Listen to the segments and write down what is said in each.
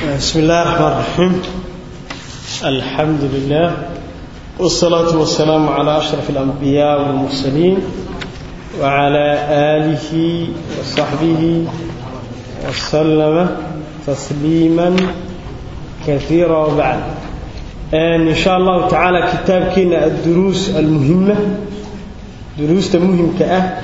بسم الله الرحمن الرحيم الحمد لله والصلاة والسلام على أشرف الأنبياء والمرسلين وعلى آله وصحبه وسلم تسليما كثيرا وبعد إن شاء الله تعالى كتاب كنا الدروس المهمة دروس مهم كأه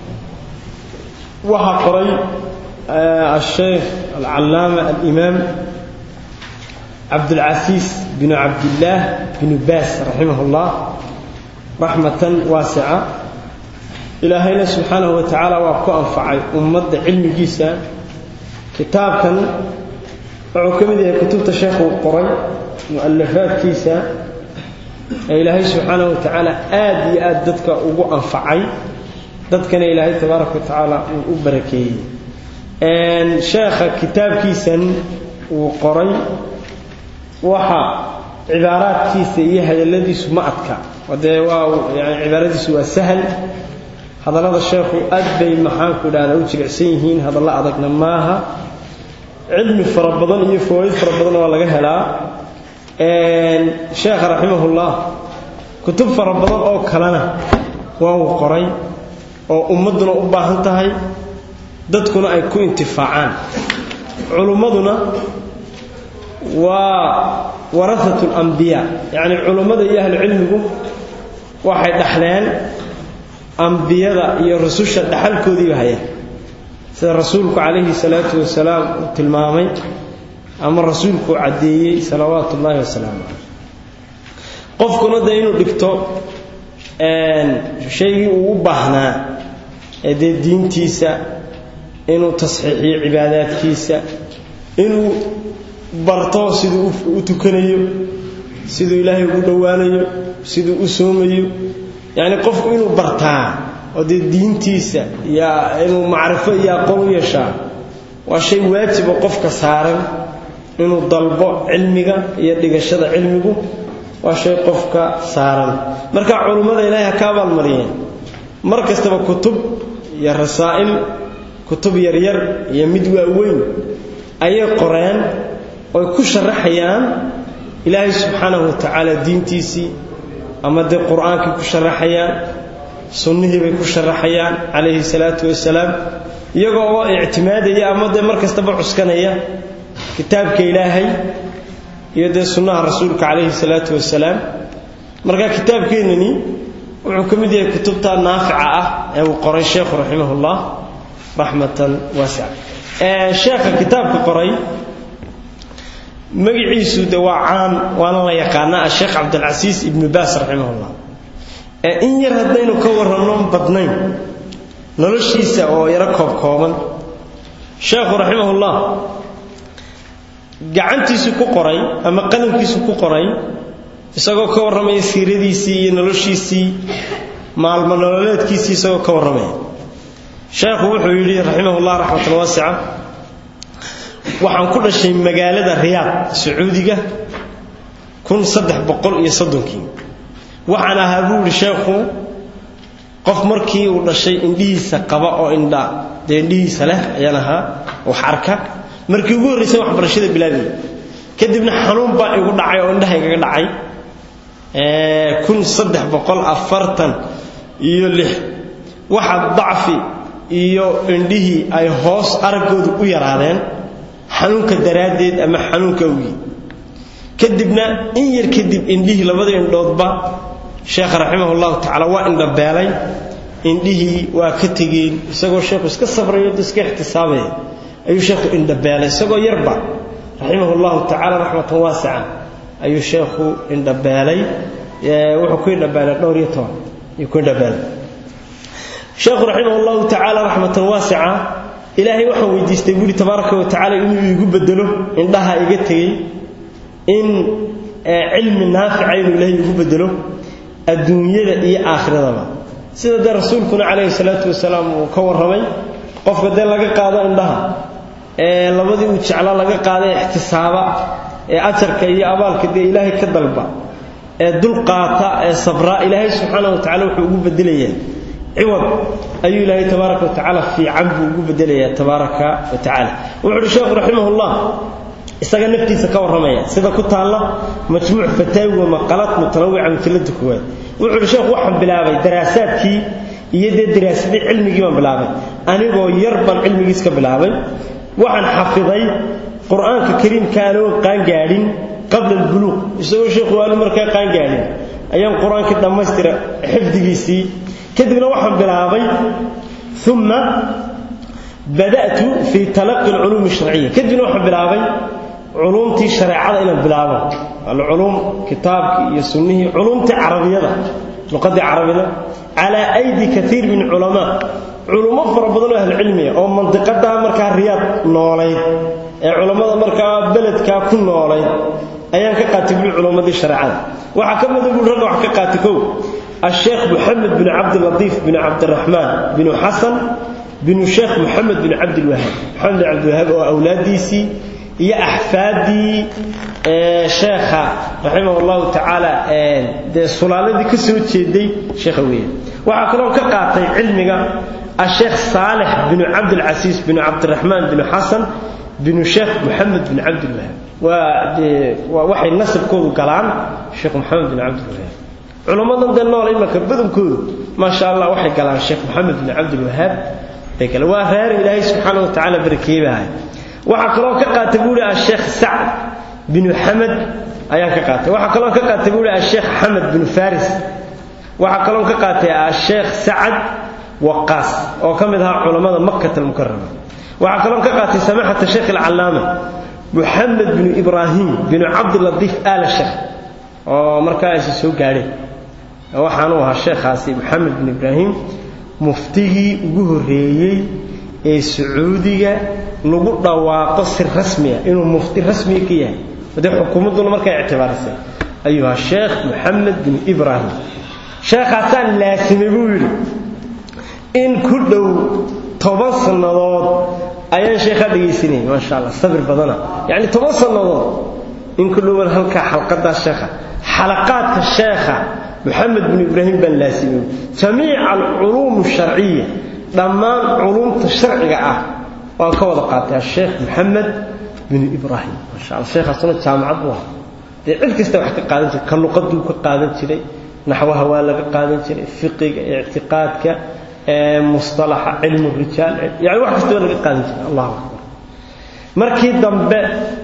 وحقري الشيخ العلامة الإمام عبد العزيز بن عبد الله بن باس رحمه الله رحمة واسعة إلهينا سبحانه وتعالى وأكو أنفعي أمد علم جيسا كتاب كان وعكمد كتبت الشيخ القري مؤلفات كيسا إلهي سبحانه وتعالى آدي آدتك أبو أنفعي dadkana ilaahay tabaaraka watacaala uu u barakeeyey sheekha kitaabkiisan uu qoray waxa cibaaraadkiisa iyo hadalladiisu ma adka dee waa yani cibaaradiisu waa sahal hadallada sheekhu aad bay maxaanku idhahdaa u jilicsan yihiin hadallo adagna maaha cilmi fara badan iyo fawaaid fara badan waa laga helaa sheekha raximahullah kutub fara badan oo kalena waa uu qoray oo ummadduna u baahan tahay dadkuna ay ku intifaacaan culummaduna waa warahatu lambiyaa yacni culummada iyo ahlucilmigu waxay dhaxleen ambiyada iyo rususha dhaxalkoodiiba hayaan sida rasuulku calayhi salaatu wasalaam uu tilmaamay ama rasuulku caddeeyey salawaatu ullaahi wasalaamu caleyh qofkuna dee inuu dhigto shaygii uu u baahnaa ee dee diintiisa inuu tasxiixiyo cibaadaadkiisa inuu barto siduu u tukanayo siduu ilaahay ugu dhowaanayo siduu u soomayo yacni qofku inuu bartaa oo dee diintiisa iyo inuu macrifo iyo aqoon u yeeshaa waa shay waajibo qofka saaran inuu dalbo cilmiga iyo dhigashada cilmigu waa shay qofka saaran marka culummada ilaahay ha ka abaalmariyeen mar kastaba kutub iyo rasaa'il kutub yaryar iyo mid waaweyn ayay qoreen oy ku sharaxayaan ilaahay subxaanahu wa tacaala diintiisii ama dee qur-aankii ku sharaxayaan sunnihii bay ku sharaxayaan calayhi salaatu wasalaam iyagoo oo ictimaadaya ama dee mar kastaba cuskanaya kitaabka ilaahay iyo dee sunnaha rasuulka calayhi salaatu wasalaam marka kitaabkeennani wuxuu ka mid yahay kutubta naafica ah ee uu qoray sheekhu raximahullah raxmatan waasica sheekha kitaabka qoray magaciisu de waa caan waana la yaqaanaa asheekh cabdilcasiis ibnu baas raximahullah in yar haddaynu ka warranno badnayn noloshiisa oo yaro koobkooban sheekhu raximahullah gacantiisu ku qoray ama qalamkiisu ku qoray isagoo ka warramaya siiradiisii iyo noloshiisii maalmo nololeedkiisii isagoo ka warramaya sheekhu wuxuu yidhi raximahullah raxmatan waasica waxaan ku dhashay magaalada riyaad sacuudiga kun saddex boqol iyo soddonkii waxaan ahaa buu yidhi sheekhu qof markii uu dhashay indhihiisa qaba oo indha dee indhihiisa leh ayaan ahaa wax arka markii ugu horraysay waxbarashada bilaabay kadibna xanuun baa igu dhacay oo indhaha igaga dhacay kun saddex boqol afartan iyo lix waxa dacfi iyo indhihii ay hoos araggoodu u yaraadeen xanuunka daraaddeed ama xanuunka awgii kadibna in yar kadib indhihii labada indhoodba sheekha raximahullahu tacaala waa indhabeelay indhihii waa ka tegeen isagoo sheekhu iska sabrayo da iska ixtisaabaya ayuu sheekhu indhabeelay isagoo yarba raximahullahu tacaala raxmatan waasica ayuu sheekhu indhabeelay wuxuu ku indhabeelay dhowr iyo toban ayuu ku indhabeelay sheekhu raximah allahu tacaala raxmatan waasica ilaahay waxaan weydiistay buuri tabaaraka wa tacaala inuu igu bedelo indhaha iga tegey in cilmi naafica inuu ilaahay igu bedelo adduunyada iyo aakhiradaba sida dee rasuulkuna calayhi salaatu wasalaam uu ka warramay qofka dee laga qaado indhaha ee labadii uu jeclaa laga qaada ee ixtisaaba ee ajarka iyo abaalka dee ilaahay ka dalba ee dulqaata ee sabraa ilaahay subxaana wa tacala wuxuu ugu bedelayaa ciwad ayuu ilaahay tabaaraka wa tacaala fiican buu ugu bedelayaa tabaaraka wa tacaala wuxuu uhi sheekhu raximahullah isaga naftiisa ka warramaya sida ku taalla majmuuc fataawi wa maqalaad mutanawica mujallada koowaad wuxuu uhi sheekhu waxaan bilaabay daraasaadkii iyo dee daraasadii cilmigii baan bilaabay anigoo yar baan cilmigiis ka bilaabay waxaan xafiday qur-aanka kariimka anoo qaangaadhin qabla albuluuq isagoo sheekhu aanu markaa qaangaadhin ayaan qur-aankii dhammaystira xifdigiisii kadibna waxaan bilaabay uma bada'tu fii talaqi alculuumi sharciya kadibna waxaan bilaabay culuumtii shareecada inaan bilaabo alculuum kitaabkii iyo sunnihii culuumtii carabiyada luqadii carabida calaa aydi kaiir min culamaa culummo fara badan oo ahlucilmiya oo mandiqadaa markaa riyaad noolayd ee culammada markaa beledkaa ku noolayd ayaan ka qaatay buli culummadii shareecada waxaa ka mida buli ragga wax ka qaatay kow الشيخ محمد بن عبد اللطيف بن عبد الرحمن بن حسن بن الشيخ محمد بن عبد الوهاب محمد بن عبد الوهاب وأولاديسي هي أحفادي شيخ رحمه الله تعالى سلالة دي كسو تشيدي شيخ ويه وعقلون كقاطي علمك الشيخ صالح بن عبد العزيز بن عبد الرحمن بن حسن بن الشيخ محمد بن عبد الوهاب ووحي النسب كودو قلان الشيخ محمد بن عبد الوهاب culummadan dee nool imanka badankoodu maasha allah waxay galaan sheekh maxamed bin cabdilwahaab bay galeen waa reer ilaahay subxaana wa tacaala barakeebahay waxaa kaloo ka qaatay buu ihi asheekh sacd binu xamed ayaan ka qaatay waxaa kaloo ka qaatay buu ihi asheekh xamed binu faris waxaa kaloo ka qaatay asheekh sacad waqaas oo ka mid ahaa culammada makkata almukarama waxaa kaloo ka qaatay samaxata sheekh alcallaama muxamed binu ibraahim binu cabdilatiif aala sheekh oo markaasi soo gaadheen waxaanu ahaa sheekhaasi maxamed bin ibraahim muftigii ugu horreeyey ee sacuudiga lagu dhawaaqo si rasmiya inuu mufti rasmiya ka yahay dee xukuumadduna markay ictibaarisay ayuu ahaa sheekh maxamed bin ibraahim sheekhaasaan laasimay buu yidhi in ku dhow toban sannadood ayaan sheekhaa dhegaysanayay maasha allah sabir badana yacni toban sannadood in ku dhowan halkaa xalqadaa sheekha xalaqaadka sheekha محمد بن إبراهيم بن لاسمي جميع العلوم الشرعية دمان علوم الشرعية آه وكوضا قاتل الشيخ محمد بن إبراهيم ما شاء الله الشيخ أصلا جامعة بوها دي علك استوى حكا قادم جري كان لقدو كقادم جري نحوها ولا قادم جري فقه اعتقادك مصطلح علم الرجال يعني واحد استوى لك قادم جري الله أكبر مركي دنبه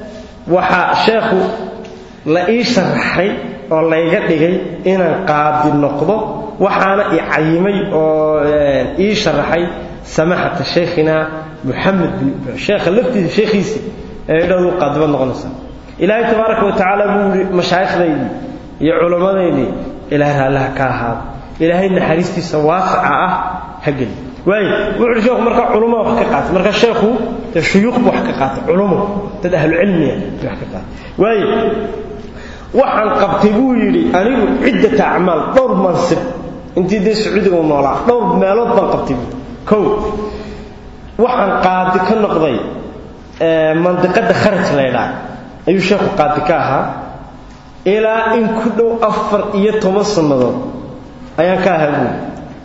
وحا شيخو la ii sharaxay oo layga dhigay inaan qaadi noqdo waxaana i cayimay oo ii sharaxay samaxata sheekhina muxamed bin ibraahim sheekha laftiisa sheekhiisi ee dhowdu qaadiba noqonaysa ilaahay tabaaraka wa tacaala buu yidhi mashaayikhdaydii iyo culamadaydii ilaahay raallaha ka ahaado ilaahay naxariistiisa waasica ah ha geli waayo wuxuu sheekhu markaa culummo wax ka qaatay marka sheekhu dee shuyuuq buu wax ka qaatay culummo dad ahlucilmiya wax ka qaatay waayo waxaan qabtay buu yidhi anigu ciddata acmaal dhowr mansib intii dee sacuudiga u noolaa dhowr meelood baan qabtay buu kow waxaan qaadi ka noqday mandiqadda kharaj laydhaa ayuu sheekhu qaadi ka ahaa ilaa in ku dhow afar iyo toban sannadood ayaan ka ahaa buuli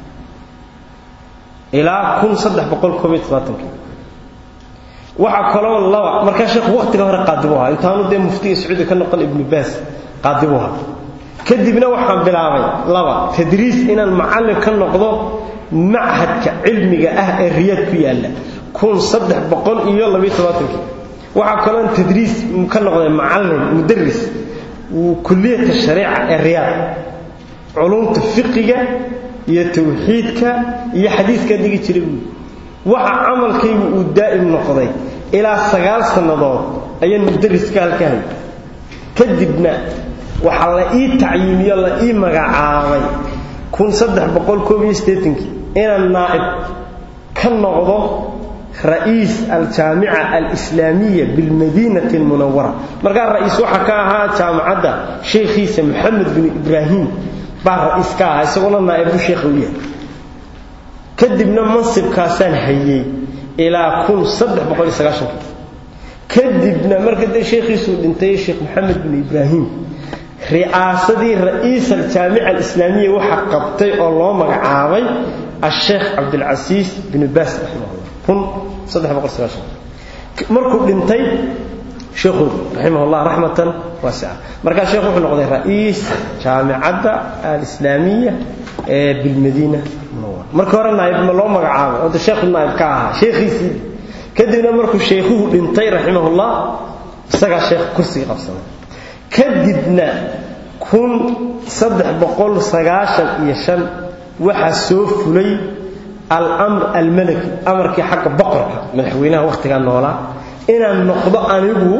ilaa kun saddex boqol koob iyo toddobaatanki waxaa kaloo laba markaa sheekhu waqtiga hore qaadi buu ahaa intaanu dee muftiga sacuudiga ka noqon ibnu baas qaadi buu ahaa kadibna waxaan bilaabay laba tadriis inaan macallin ka noqdo machadka cilmiga ah ee riyaad ku yaalla kun saddex boqol iyo labiyo toddobaatanki waxaa kaloon tadriis ka noqday macallin mudaris kulliyata shariica ee riyaad culumta fiqiga iyo tawxiidka iyo xadiiskaa dhigi jiray buui waxa camalkaygu uu daa'im noqday ilaa sagaal sannadood ayaan mudariska halka hay kadibna waxaa la ii tacyiimiyo la ii magacaabay kun saddex boqol koob iyo siddeetankii inaan naa'ib ka noqdo ra'iis aljaamica alislaamiya bilmadiinati almunawara markaa ra'iis waxaa ka ahaa jaamacadda sheekhiisa moxamed bin ibraahim baa ra'iis ka ahaa isaguna naa'ibbu sheekha u yahay kadibna mansibkaasaan hayey ilaa kun saddex boqol iyo sagaashankii kadibna marka dee sheekhiisuu dhintay sheekh moxamed bin ibraahim ri'aasadii ra'iis aljaamica alislaamiya waxaa qabtay oo loo magacaabay asheekh cabdilcasiis bin baas raximahullah kun saddex boqol sagaashan markuu dhintay sheekhu raximahullah raxmatan waasica markaa sheekhu wuxuu noqday ra'iis jaamicadda alislaamiya ee bilmadiina munawara marka hore naayib ma loo magacaabay oo de sheekhu naayib ka ahaa sheekhiisii kadibna markuu sheekhuhu dhintay raximahullah isagaa sheekh kursiga qabsaday kadibna kun saddex boqol sagaashan iyo shan waxaa soo fulay alamr almalaki amarkii xagga boqorka madaxweynaha wakhtigaa noolaa inaan noqdo anigu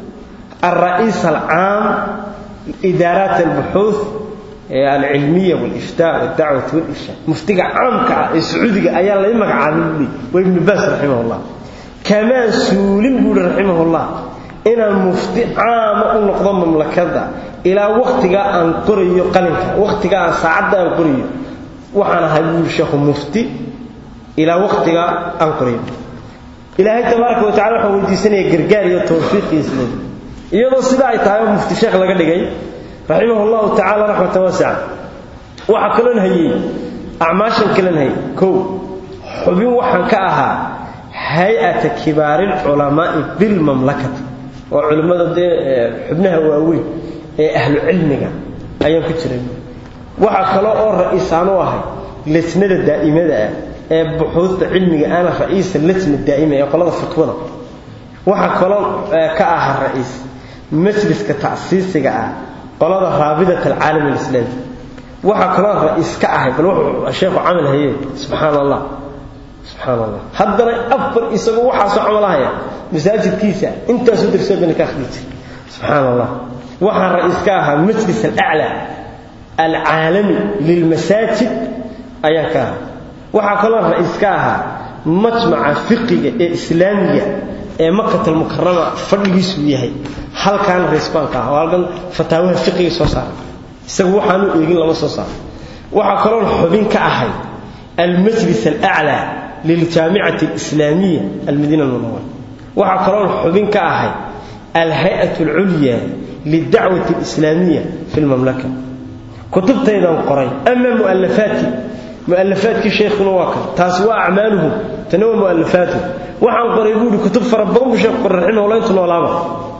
alra'iis alcaam idaaraat albuxuuth alcilmiya waliftaa waddacwati walirshaad muftiga caamka ah ee sacuudiga ayaa lay magacaabay buuli waa ibnu baas raximahullah kamaan suulin buuhi raximahullah inaan mufti caama u noqdo mamlakada ilaa wakhtigaa aan qorayo qalinka wakhtigaa aan saacadda aan qorayo waxaan ahay buuri sheekhu mufti ilaa wakhtigaa aan qorayo ilaahay tabaaraka wa tacala waxaan weydiisanaya gargaar iyo tawfiiqiyo isleed iyadoo sidaa ay tahay oo mufti sheekh laga dhigay raximah llahu tacala raxmatan waasica waxaa kaloon hayey acmaashan kalen hayey kow xubin waxaan ka ahaa hay-ata kibaariilculamaa'i bilmamlakati oo culimmada dee xubnaha waaweyn ee ahlu cilmiga ayaan ku jiray waxaa kale oo ra'iisaan u ahay lesnada daa'imada ah ee buxuusta cilmiga ana ra'iisa lesna daa'ima ee qolada fiqwada waxaa kaloo ka ahaa ra'iis majliska ta'siisiga ah qolada raabidat alcaalam alislaami waxaa kaloo ra'iis ka ahay bal wuxuu sheekhu camal haye subxaana allah subxaana allah haddana afar isagoo waxaasoo camalahaya masaajidkiisa intaasoo darsoodana ka akhri jira subxaana allah waxaa ra'iis ka ahaa majlis alaclaa alcaalami lilmasaajid ayaan ka ahaa waxaa kaloo ra'iis ka ahaa majmaca fiqiga ee islaamiga ee makat almukarama fadhigiisuu yahay halkaana ra'iis baan ka aha oo halkan fataawaha fiqiga soo saara isagu waxaanu eegin lama soo saaro waxaa kaloo xubin ka ahay almajlis alaclaa liljaamicati alislaamiya almadiina almunawara waxaa kaloo xubin ka ahay alhay-at alculya lidacwati alislaamiya fi lmamlaka kutubtaydan qoray ama mu'alafaati mu'alafaadkii sheekhuna waa kan taasi waa acmaaluhum tana waa mu'alafaatuhum waxaan qoray buuhi kutub fara badan buu sheekhu qoray raximahullah intu noolaaba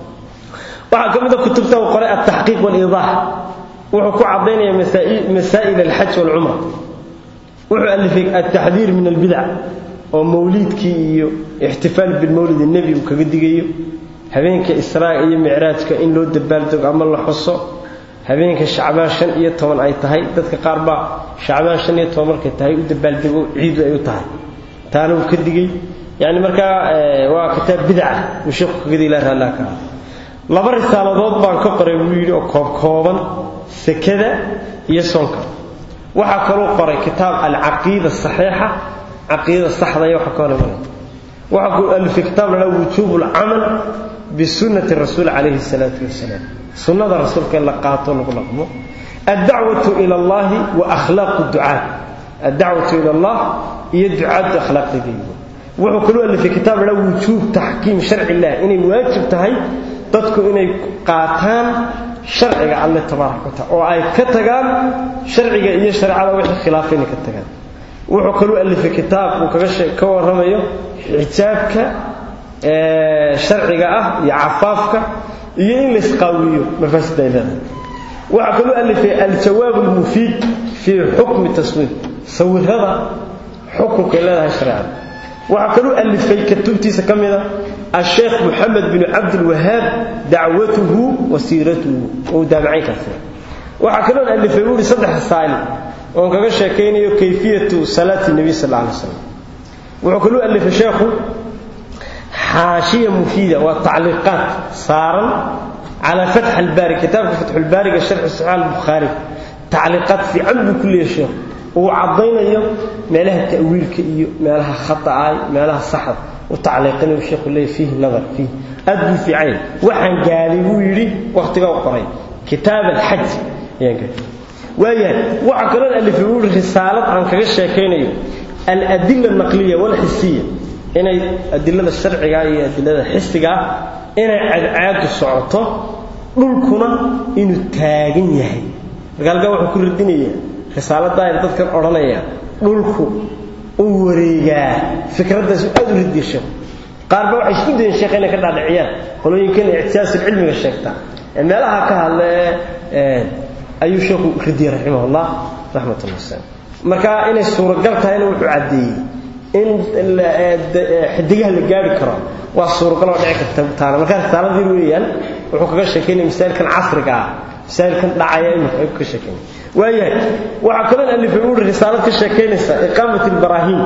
waxaa ka mid a kutubta uu qoray altaxqiiq waaliidaax wuxuu ku caddaynaya masaa'il alxaj waalcumra wuxuu alifay altaxdiir min albidac oo mawliidkii iyo ixtifaal bilmawlid nebi uu kaga digayo habeenka israa iyo micraajka in loo dabaaldego ama la xuso habeenka shacbaan shan iyo toban ay tahay dadka qaar baa shacbaan shan iyo toban markay tahay u dabaaldego ciidu ay u tahay taana uu ka digay yani markaa waa kitaab bidca uu sheekhu kaga digay ilaa raallaa ka ah laba risaaladood baan ka qoray buu yidhi oo koobkooban sekada iyo soonka waxaa kaloo qoray kitaab alcaqiida saxiixa caqiidada saxda iyo waxa ka hor imanaya waxaa ku alifay kitaab la dhaha wujuubu alcamal bisunnati rasuul calayhi salaatu wasalaam sunnada rasuulka in la qaato lagu dhaqmo addacwatu ila allahi wa akhlaaqu ducaat addacwatu ila allah iyo ducaaddu akhlaaqdeeda wuxuu kaloo alifay kitaab la dhaha wujuub taxkiim sharci illah inay waajib tahay dadku inay qaataan sharciga alle tabaaraka wa taala oo ay ka tagaan sharciga iyo shareecada wixii khilaafay inay ka tagaan wuxuu kaloo alifay kitaab uu kaga ka warramayo xijaabka sharciga ah iyo cafaafka iyo in la isqaawiyo mafaasida ay leedahay waxaa kaloo alifay aljawaab almufiid fii xukmi taswiir sawirada xukunkay leedahay shareecada waxaa kaloo alifay kutubtiisa ka mida الشيخ محمد بن عبد الوهاب دعوته وسيرته ودامعين كثير وحكلون اللي في يقول صدح الثاني وان كغا شيكينيو كيفيه صلاه النبي صلى الله عليه وسلم وحكلوا اللي في شيخه حاشيه مفيده وتعليقات صارا على فتح الباري كتاب فتح الباري شرح صحيح البخاري تعليقات في عند كل شيخ وعضينا مالها تاويلك iyo meelaha khata meelaha saxad وتعليقنا الشيخ اللي فيه نظر فيه أدو في عين وحن قالي ويري وقتها وقري كتاب الحج يعني ويا وعكرنا اللي في يقول رسالة عن كذا شيكين الأدلة النقلية والحسية إن الأدلة الشرعية هي الأدلة الحسية إن عاد الصعوطة dhulkuna inuu taagan yahay markaa wuxuu ku radinaya risaalada ay dadkan oranaya dhulku uu wareegaa fikradaas aad u ridisho qaarba waxay isku dayeen sheekh inay ka dhaadhiciyaan qolooyinkan ictisaasul cilmiga sheegta ee meelaha ka hadla ee ayuu sheekhu radiyey raximahullah raxmatullah wasalam marka inay suuragal tahayna wuxuu caddeeyey in xidigaha la gaari karo waa suuragal oo dhici karta taana markaa risaaladii weeyaan wuxuu kaga sheekeynaya masaa'ilkan casriga ah masaa'ilkan dhacaya imika ayuu kaga sheekeynaya waayahay waxaa kaloo alifay uu risaalad ka sheekeynaysa iqaamat albaraahim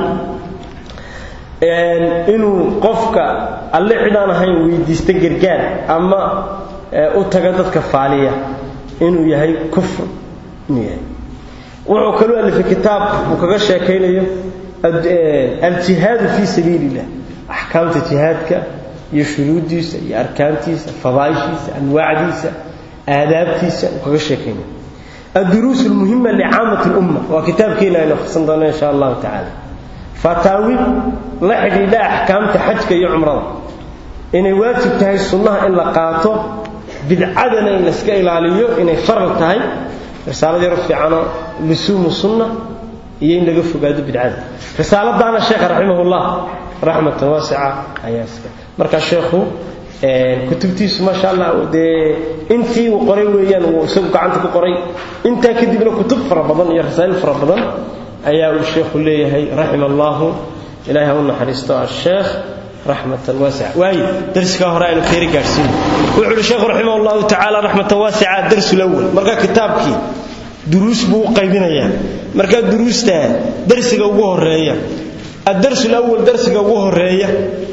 inuu qofka alle cidaan ahayn weydiista gargaar ama u taga dadka faaliya inuu yahay kufr inuu yahay wuxuu kaloo alifay kitaab uu kaga sheekaynayo aljihaadu fii sabiili illah axkaamta jihaadka iyo shuruuddiisa iyo arkaantiisa fadaaishiisa anwaacdiisa aadaabtiisa uu kaga sheekaynayo الدروس المهمة لعامة الأمة وكتاب كينا نخصن دونا إن شاء الله تعالى فتاوي لحد إلى أحكام تحجك يا عمران إن واجب تهي السنة إلا قاطو بالعدن إن اسكا إلى عليو إن فرق تهي رسالة دي رفع عنا لسوم السنة يين لقف قادو بالعدن رسالة دانا الشيخ رحمه الله رحمة واسعة أياسك مركز الشيخ kutubtiisu maasha allah dee intii uu qoray weeyaan uu isagu gacanta ku qoray intaa kadibna kutub fara badan iyo rasaa'il fara badan ayaa uu sheekhu leeyahay raxima allahu ilaahay ha u naxariisto asheekh raxmatan waasica waaye darsigaa hore aynu keeri gaadhsiin wuxuu uhi sheekhu raximah allahu tacaala raxmatan waasica darsu lawal marka kitaabkii duruus buu u qaybinayaa marka duruusta darsiga ugu horeeya الدرس الأول درس ugu horeeya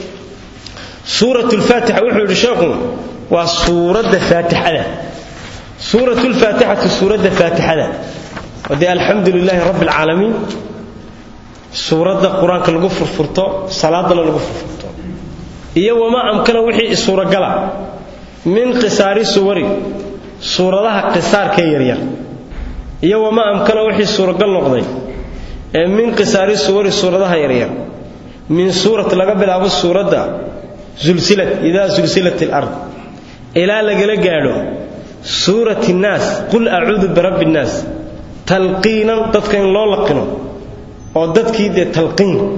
سورة الفاتحة وحو الشيخ وسورة فاتحة سورة الفاتحة سورة فاتحة ودي الحمد لله رب العالمين سورة القرآن كالغفر فرطو صلاة الغفر فرطو إيه وما أمكن وحي سورة قلع من قصار سوري سورة لها قصار كيريا إيه وما أمكن وحي سورة قلع نقضي من قصار سوري سورة لها يريا من سورة لقبل أبو السورة ده زلزلت إذا زلزلت الأرض إلى لقل قالوا سورة الناس قل أعوذ برب الناس تلقينا تدكين لو لقنا وددكي دي تلقين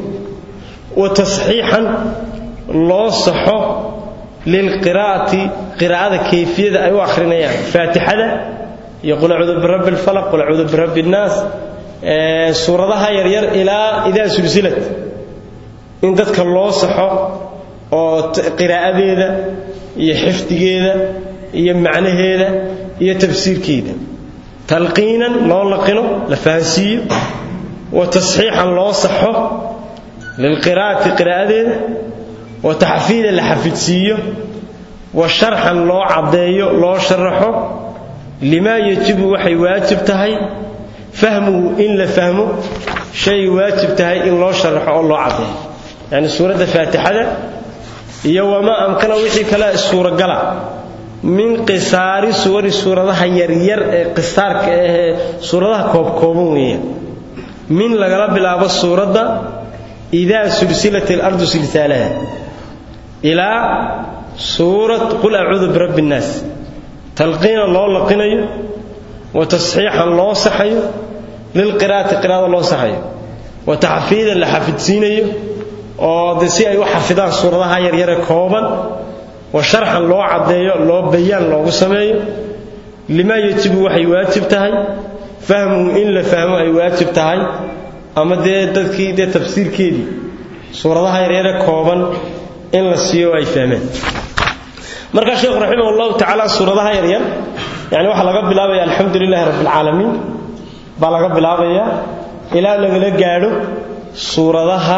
وتصحيحا لو صحو للقراءة قراءة كيفية أيوة آخرين يعني فاتحة يقول أعوذ برب الفلق قل أعوذ برب الناس آه سورة يرير إلى إذا زلزلت إن ددك الله صحو oo qiraa'adeeda iyo xifdigeeda iyo macnaheeda iyo tafsiirkeeda talqiinan loo laqino la fahansiiyo wa tasxiixan loo saxo lilqiraa'ati qiraa'adeeda wa taxfiidan la xafidsiiyo wa sharxan loo caddeeyo loo sharaxo limaa yajibu waxay waajib tahay fahmuhu in la fahmo shay waajib tahay in loo sharaxo oo loo caddeeyo yani suuradda faatixada iyo wama amkana wixii kale suuragala min qisaari suwari suuradaha yaryar ee qisaarka ahee suuradaha koobkooban weeyaan min lagala bilaabo suuradda idaa sulsilat alardu silsaalaha ilaa suurat qul acuudu birabbi innaas talqiina loo laqinayo wa tasxiixan loo saxayo lilqiraa'ati qiraa'ada loo saxayo wa taxfiidan la xafidsiinayo oo de si ay u xafidaan suuradaha yaryare kooban wa sharxan loo caddeeyo loo bayaan loogu sameeyo limaa yajibu waxay waajib tahay fahmuhu in la fahmo ay waajib tahay ama dee dadkii dee tafsiirkeedii suuradaha yaryare kooban in la siiyo ay fahmeen markaa sheekhu raximah allahu tacaala suuradaha yaryar yani waxaa laga bilaabaya alxamdu lilahi rabbi alcaalamiin baa laga bilaabaya ilaa lagala gaadho suuradaha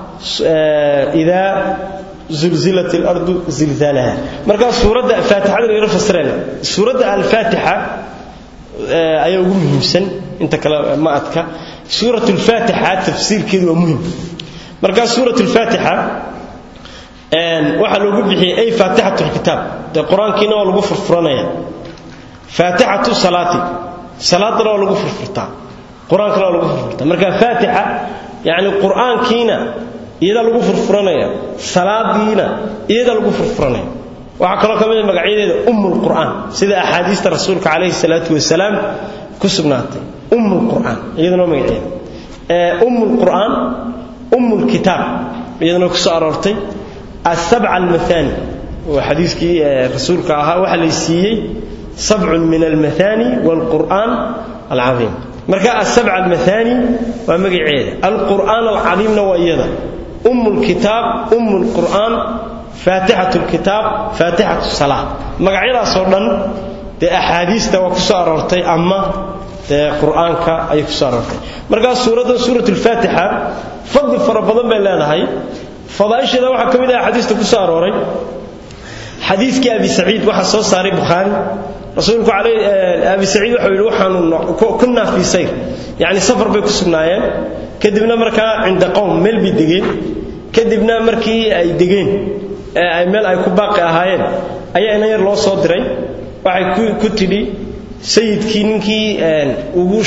idaa zulzilat alardu zilzaalaha markaa suuradda faatixada laga fasirayna suuradda alfaatixa ayaa ugu muhiimsan inta kale ma adka suurat alfaatixa tafsiirkeedu waa muhim markaa suurat alfaatixa waxaa loogu bixiyey ay faatixatu lkitaab dee qur-aankiina waa lagu furfuranaya faatixatu salaati salaadana waa lagu furfurtaa qur-aankana waa lagu furfurtaa marka faatixa yacni qur-aankiina iyada lagu furfuranaya salaadiina iyada lagu furfuranaya waxaa kaloo ka mid a magacyadeeda ummulqur'aan sida axaadiista rasuulka calayhi salaatu wasalaam ku sugnaatay ummulqur'aan iyadana waa magaceeda ummulqur'aan ummulkitaab iyadana ku soo aroortay asabca almathani waa xadiiskii rasuulka ahaa waxaa lay siiyey sabcun min almathani waalqur'aan alcadiim marka asabca almathani waa magaceeda alqur'aan alcadiimna waa iyada umm lkitaab umm lqur'aan faatixat lkitaab faatixat salaa magacyadaasoo dhan dee axaadiista waa ku soo aroortay ama dee qur'aanka ayay ku soo aroortay markaa suuraddan suurat lfaatixa fadli fara badan bay leedahay fadaa'isheeda waxaa ka mid ah axaadiista ku soo arooray xadiiskii abi saciid waxaa soo saaray bukhaari rasuulku abi saciid waxau yidhi waxaanu kunnaa fii sayr yacni safar bay ku sugnaayeen kadibna markaa cinda qowm meel bay degeen kadibna markii ay degeen meel ay ku baaqi ahaayeen ayaa ina yar loo soo diray waxay ku tidhi sayidkii ninkii ugu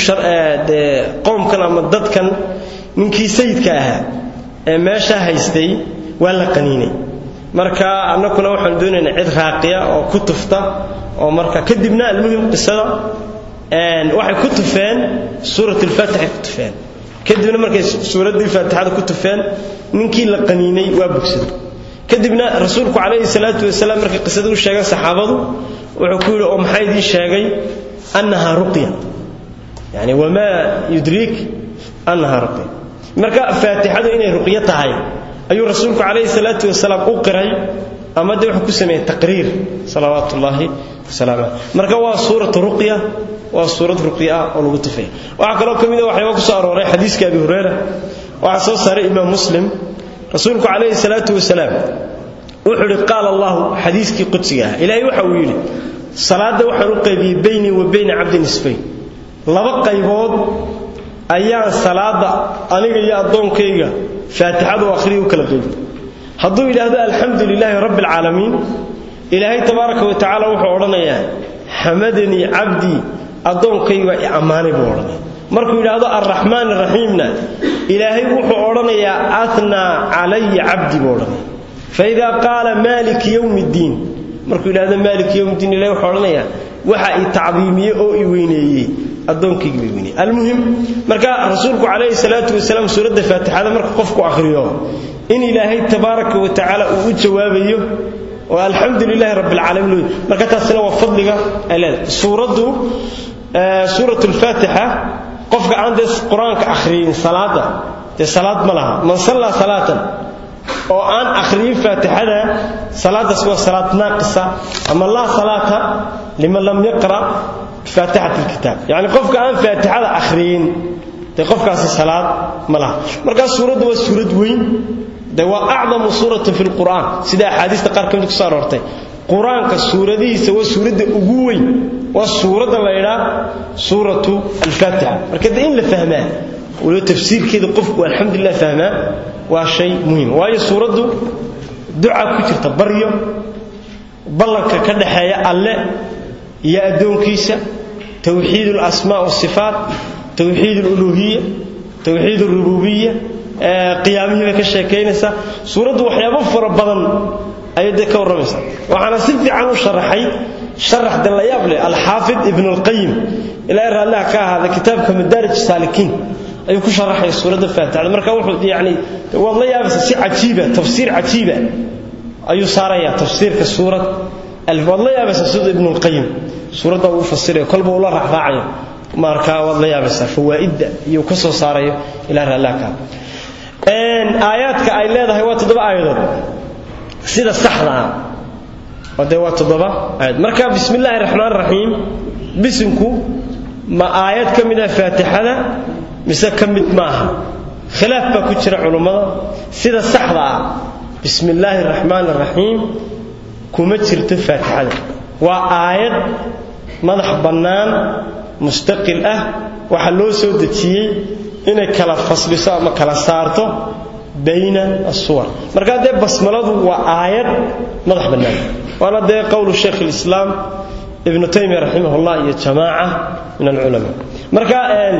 qowmkan ama dadkan ninkii sayidka ahaa ee meesha haystay waa la qaniinay marka annakuna waxaan doonaynaa cid raaqiya oo ku tufta oo marka kadibna almuhim qisada waxay ku tufeen suurat alfaatixay ku tufeen kadibna markay suuraddii faatixada ku tufeen ninkii la qaniinay waa bogsaday kadibna rasuulku calayhi salaatu wasalaam markay qisada u sheegeen saxaabadu wuxuu ku yidhi oo maxaa idiin sheegay annahaa ruqya yani wamaa yudriik annahaa ruqya marka faatixadu inay ruqyo tahay ayuu rasuulku calayhi salaatu wasalaam u qiray ama dee wuxuu ku sameeyey taqriir salawaatu ullaahi wasalaamu caleyh marka waa suuratu ruqya waa suurad ruqya ah oo lagu tufay waxaa kaloo ka mid a waxyaaba ku soo arooray xadiiska abi hureyra waxaa soo saaray imaam muslim rasuulku calayhi salaatu wasalaam wuxuu idhi qaala allahu xadiiskii qudsiga ah ilaahay waxa uu yidhi salaadda waxaan u qaybiyey baynii wa bayna cabdi nisfayn laba qaybood ayaan salaada aniga iyo addoonkayga faatixadu akhriya u kala qeybiy hadduu yidhaahdo alxamdu lilaahi rabbi alcaalamiin ilaahay tabaaraka wa tacaala wuxuu odhanayaa xamadanii cabdii addoonkayga i ammaanay buu odhanaya markuu yidhaahdo alraxmaan araxiimna ilaahay wuxuu odhanayaa atnaa calaya cabdi buu odhanaya faidaa qaala maaliki yowmi ddiin markuu yidhahdo maaliki yowmi ddiin ilahay wuxuu odhanayaa waxa i tacdiimiyey oo i weyneeyey addoonkaygi bay weyneyey almuhim marka rasuulku calayhi salaatu wasalaam suuradda faatixada marka qofku akhriyo in ilaahay tabaaraka wa tacaala uu u jawaabayo oo alxamdu lilaahi rabbi alcaalamiin marka taasina waa fadliga ay leedahay suuraddu suurat lfaatixa qofka aan dee qur-aanka akhriyin salaada dee salaad ma laha man sallaa salaatan oo aan akhriyin faatixada salaadaas waa salaad naaqisa ama laa salaata liman lam yaqra bifaatixat lkitaab yacni qofka aan faatixada akhriyin dee qofkaasi salaad ma laha markaas suuraddu waa suurad weyn de waa acdamu suuratin fi lqur'aan sida axaadiista qaar ka mid ku soo aroortay qur-aanka suuradihiisa waa suuradda ugu weyn waa suuradda la ydhaa suuratu alfaatixa marka de in la fahmaa waliba tafsiirkeeda qofku alxamdulilah fahmaa waa shay muhiim waayo suuraddu duca ku jirta baryo ballanka ka dhaxeeya alle iyo addoonkiisa towxiid alasmaa wasifaat towxiid aluluhiya towxiid alrububiya qiyaamihii bay ka sheekaynaysaa suuraddu waxyaabo fara badan ayay dee ka warramaysaa waxaana si fiican u sharaxay sharax de la yaab leh alxaafid ibn alqayim ilaahay raalliha ka ahaada kitaabka madaarij saalikiin ayuu ku sharaxaya suuradda faatixada marka wuxuu yacni waad la yaabaysaa si cajiiba tafsiir cajiiba ayuu saarayaa tafsiirka suurad waad la yaabaysaa sida ibn alqayim suuradda uu fasirayo kolba uu la raacraacayo marka waad la yaabaysaa fawaa'idda iyuu ka soo saarayo ilahay raalliha ka ahaada aayaadka ay leedahay waa toddoba aayadood sida saxda ah oo dee waa toddoba aayad marka bismi illaahi raxmaan raxiim bisinku ma aayad ka mid ah faatixada mise ka mid maaha khilaaf baa ku jira culummada sida saxda ah bismi illaahi raxmaan raxiim kuma jirto faatixada waa aayad madax bannaan mustaqil ah waxaa loo soo dejiyey inay kala fasliso ama kala saarto bayna asuwar markaa dee basmaladu waa aayad madax bannaan waana dee qowlu shaykh alislaam ibnu taymiya raximahullah iyo jamaaca min alculamaa marka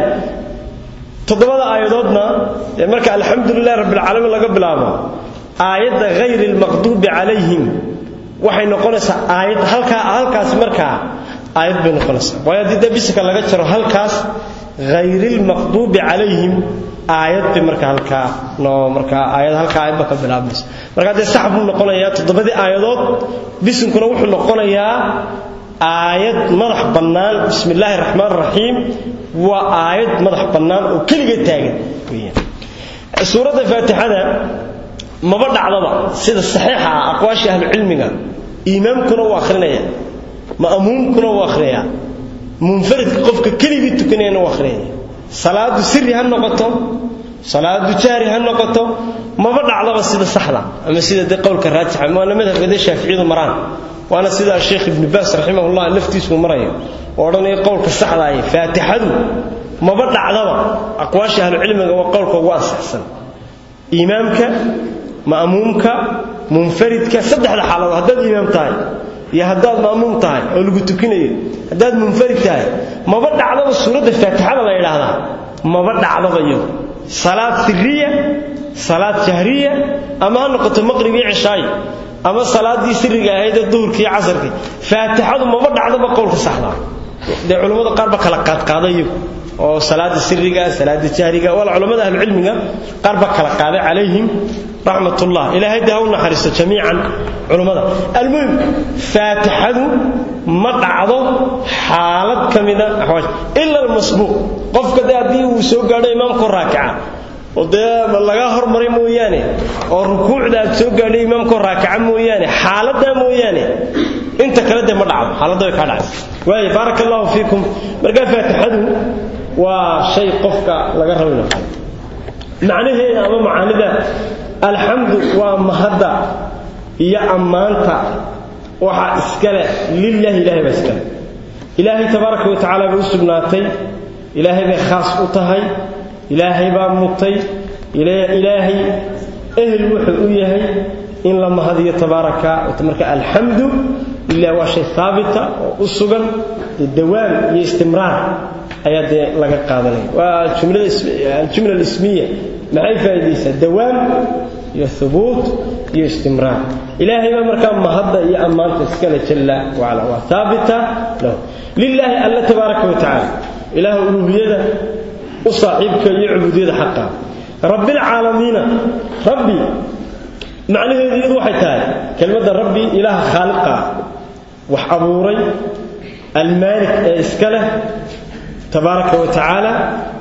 toddobada aayadoodna marka alxamdu lilahi rabbilcaalamiin laga bilaabo aayadda hayri almaqduubi calayhim waxay noqonaysaa aayad halkaa halkaas markaa aayad bay noqonaysaa waayo haddii dee bisinka laga jaro halkaas hayrilmaqduubi calayhim aayad bay marka halkaa noo markaa aayad halkaa aayadba ka bilaabmaysa marka dee sax buu noqonayaa toddobadii aayadood bisinkuna wuxuu noqonayaa aayad madax bannaan bismi illaahi raxmaan raxiim waa aayad madax bannaan oo keliga taagan suuradda faatixada maba dhacdaba sida saxiixa ah aqwaashii ahlucilmiga imaamkuna uu akhrinaya ma'muumkuna uu akhrinayaa munfaridka qofka keligii tukanayana uu akhriyaya salaadu siri ha noqoto salaadu jahri ha noqoto maba dhacdaba sida saxda ama sida dee qowlka raajixa waana madhabka dee shaaficiyadu maraan waana sida sheekh ibnu baas raximahullah laftiisu marayo oo odhanaya qowlka saxda ah faatixadu maba dhacdaba aqwaasha ahlucilmiga waa qowlka ugu ansaxsan imaamka ma'muumka munfaridka saddexda xaaladood haddaad imaam tahay iyo haddaad ma'muum tahay oo lagu tukinayo haddaad munfarid tahay maba dhacdaba suuradda faatixada la yidhaahdaa maba dhacdaba iyadu salaad siriya salaad jahriya ama ha noqoto maqrib iyo cishaayi ama salaaddii siriga ahaydee duhurkii iyo casarkii faatixadu maba dhacdaba qowlka saxdaa dee culammada qaar ba kala qaadqaaday iyagu oo salaada siriga salaada jahriga wala culamada ahlu cilmiga qaar ba kala qaaday calayhim raxmatullah ilaahay dee ha u naxariisto jamiican culammada almuhim faatixadu ma dhacdo xaalad ka mida axwaaj ila almasbuuq qofka dee haddii uu soo gaadho imaamkoo raakica oo dee laga hormaray mooyaane oo rukuucda aad soo gaadhay imaamkoo raakica mooyaane xaaladdaa mooyaane inta kale dee ma dhacdo xaaladda way kaa dhacaysa waayo baaraka allahu fiikum markaa faatixadu waa shay qofka laga rabayno macnaheeda ama macaanida alxamdu waa mahadda iyo ammaanta waxaa iskale lilaahi ilahay baa iskale ilaahay tabaaraka wa tacaala bay u sugnaatay ilaahay bay khaas u tahay ilaahay baa mutay ilaahay ehel wuxuu u yahay in la mahadiyo tabaaraka marka alxamdu lilah waa shay haabita oo u sugan dawaam iyo istimraar ayaa dee laga qaadanaya waa aljumla alismiya maxay faa'iidaysaa dawaam iyo hubuut iyo istimraar ilaahay baa markaa mahadda iyo ammaanta iskale jalla wacala waa haabita lahu lilaahi alla tabaaraka wa tacaala ilaah uluhiyada u saaxiibka iyo cubuudiyada xaqa rabbilcaalamiina rabbi macnaheedu iyadu waxay tahay kelmadda rabbi ilaaha khaaliqa wax abuuray almaalik ee iska leh tabaaraka wa tacaala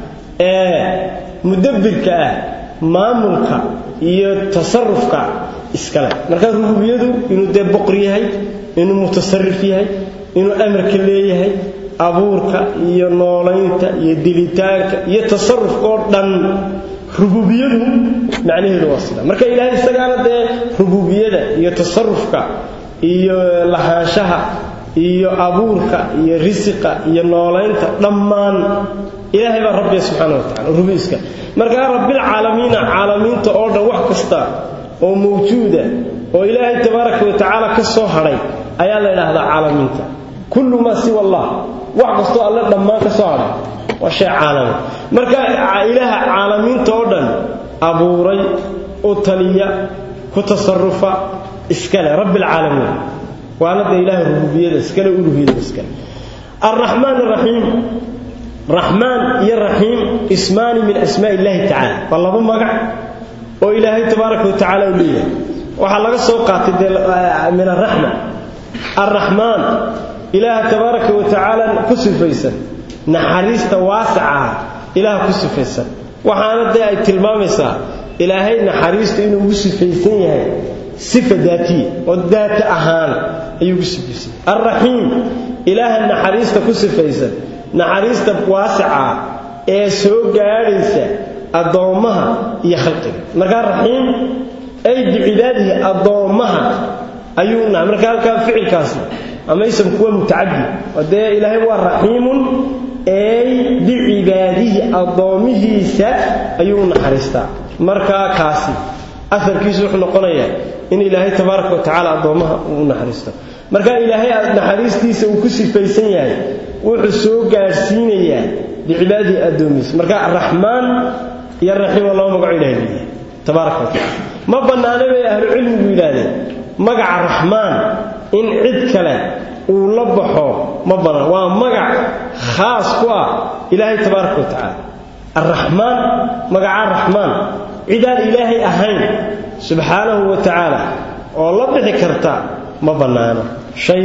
ee mudabbirka ah maamulka iyo tasarufka iska leh marka rububiyadu inuu dee boqor yahay inuu mutasarif yahay inuu amarka leeyahay abuurka iyo noolaynta iyo dilitaanka iyo tasarufka oo dhan rububiyadu macnaheedu waa sida marka ilaahay isagaana dee rububiyada iyo tasarufka iyo lahaanshaha iyo abuurka iyo risiqa iyo noolaynta dhammaan ilaahay baa rabbiya subxaana wa tacala rubiiska markaa rabbilcaalamiina caalamiinta oo dhan wax kasta oo mawjuuda oo ilaahay tabaaraka wa tacaala ka soo hadhay ayaa la yidhaahdaa caalamiinta kullu maa siwa allah wax kastoo alle dhammaan ka soo hadhay waa shay caalami marka ilaaha caalamiinta oo dhan abuuray u taliya ku tasarufa iskale rabbilcaalamiin waana dee ilaaha rububiyada iskale uluhiyada iskale alraxmaan araxiim raxmaan iyo raxiim ismaani min asmaa illaahi tacaala waa laba magac oo ilaahay tabaaraka wa tacaala u leeyahay waxaa laga soo qaatay dee min araxma alraxmaan ilaaha tabaaraka wa tacaala ku sifaysan naxariista waasaca ilaaha ku sifaysan waxaana dee ay tilmaamaysaa ilaahay naxariista inuu ugu sifaysan yahay sifa daatiya oo daata ahaan ayuu ugu sifaysan alraxiim ilaaha naxariista ku sifaysan naxariista waasica ee soo gaadhaysa addoommaha iyo khalqiga markaa raxiim ay bicibaadihi addoommaha ayuu nahay marka halkaa ficilkaasi ama isamku waa mutacadi oo dee ilaahay waa raxiimun ay bicibaadihi addoomihiisa ayuu u naxariistaa markaa kaasi aarkiisu wuxuu noqonayaa in ilaahay tabaaraka wa tacaala addoommaha uu u naxariisto marka ilaahay naxariistiisa uu ku sifaysan yahay wuxuu soo gaadhsiinayaa bicibaadihi addoomihiisa marka raxmaan iyo raxiim waa laba magaco ilahay leeyahay tabaaraka wa tacala ma bannaana bay ahlucilmigu yidhaahdeen magaca raxmaan in cid kale uu la baxo ma bannaan waa magac khaas ku ah ilaahay tabaaraka wa tacaala arraxmaan magacaa raxmaan cidaan ilaahay ahayn subxaanahu wa tacaala oo la bixi karta ma bannaano shay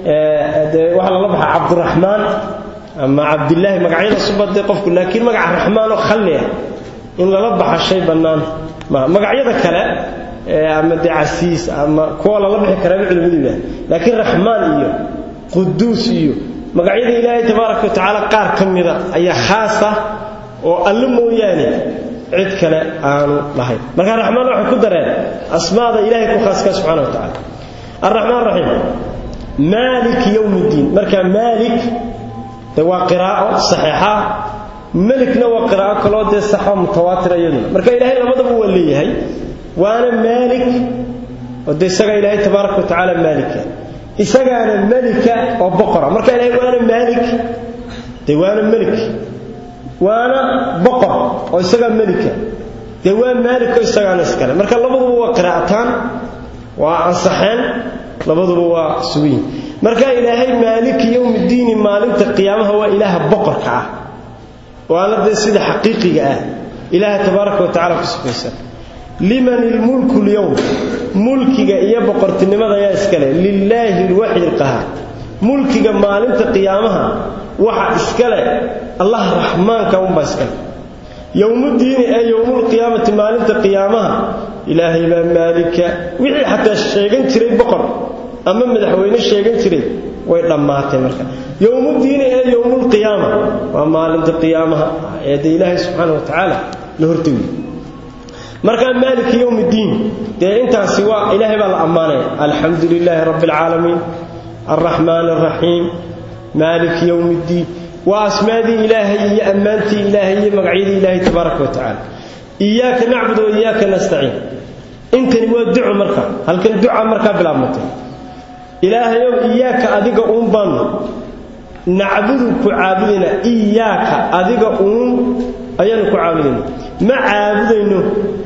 dee waxaa lala baxaa cabduraxmaan ama cabdilaahi magacyada subadee qofku laakiin magaca raxmaan oo khalli ah in lala baxa shay bannaan ma magacyada kale ama dee casiis ama kuwa lala bixi karaaba culimadu yidhaha laakiin raxmaan iyo quduus iyo magacyada ilaahay tabaaraka wa tacaala qaar ka mida ayaa khaas ah oo alle mooyaane cid kale aanu lahayn marka raxmaan waxay ku dareen asmaada ilahay ku khaaskaa subxana wa tacala alraxmaan raxiim maalik yowm ddiin marka maalik de waa qiraa'o saxiixa melikna waa qiraa'o kaloo dee saxo mutawaatira iyaduna marka ilaahay labadaba waa leeyahay waana maalik oo de isagaa ilaahay tabaaraka wa tacaala maalika isagaana melika oo boqora marka ilaahay waana maalik dee waana melik waana boqor oo isagaa melika dee waa maalik oo isagaana iskale marka labaduba waa qiraa'ataan waa ansaxeen labaduba waa sugiyin marka ilaahay maaliki yowmiddiini maalinta qiyaamaha waa ilaaha boqorka ah waana dee sida xaqiiqiga ah ilaaha tabaaraka wa tacala ku sifaysan liman ilmulku lyowm mulkiga iyo boqortinimada ayaa iskale lilaahi lwaxid alqahaar mulkiga maalinta qiyaamaha waxa iskale allah raxmaanka unbaa iskale yowmuddiini ee yowmulqiyaamati maalinta qiyaamaha ilaahay baa maalika wixii xataa sheegan jiray boqor ama madaxweyne sheegan jiray way dhammaatay marka yowmuddiini ee yowmulqiyaama waa maalinta qiyaamaha ee dee ilaahay subxaana wa tacaala la hortegi markaa maaliki yowmiddiin dee intaasi waa ilaahay baa la ammaanaya alxamdu lilaahi rabbi alcaalamiin alraxmaan alraxiim maaliki yowmiddiin waa asmaadii ilaahay iyo ammaantii ilaahay iyo magacyadii ilaahay tabaaraka wa tacaala iyaaka nacbud wa iyaaka nastaciin intani waa duco marka halkan duca markaa bilaabmatay ilaahayow iyaaka adiga uun baanu nacbudu ku caabudayna iyaaka adiga uun ayaanu ku caabudayna ma caabudayno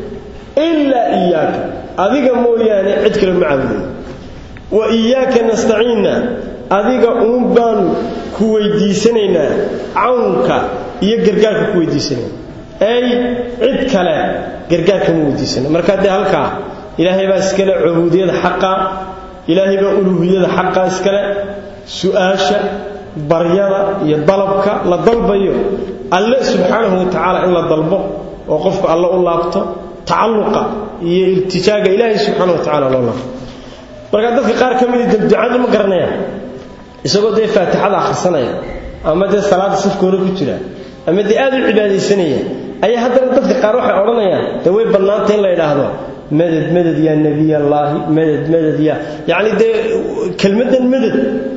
ilaa iyaaka adiga mooyaane cid kale ma caabudayno wa iyaaka nastaciinna adiga uun baanu ku weydiisanaynaa cawnka iyo gargaarka ku weydiisanayna ay cid kale gargaarka ma weydiisana markaa dee halkaa ilaahay baa iskale cubuudiyada xaqa ilaahay baa uluuhiyada xaqa iskale su-aasha baryada iyo dalabka la dalbayo alle subxaanahu wa tacaala in la dalbo oo qofku alle u laabto tacalluqa iyo iltijaaga ilaahay subxaana wa tacala loo laabto markaa dadka qaar ka mida ducadu ma garanayaan isagoo dee faatixada akhrisanaya ama dee salaada safkooda ku jira ama dee aad u cibaadaysanaya ayaa haddana dadka qaar waxay odhanayaan dee way bannaanta in la yidhaahdo madad madad yaa nebiy allaahi madad madad yaa yacni dee kelmaddan madad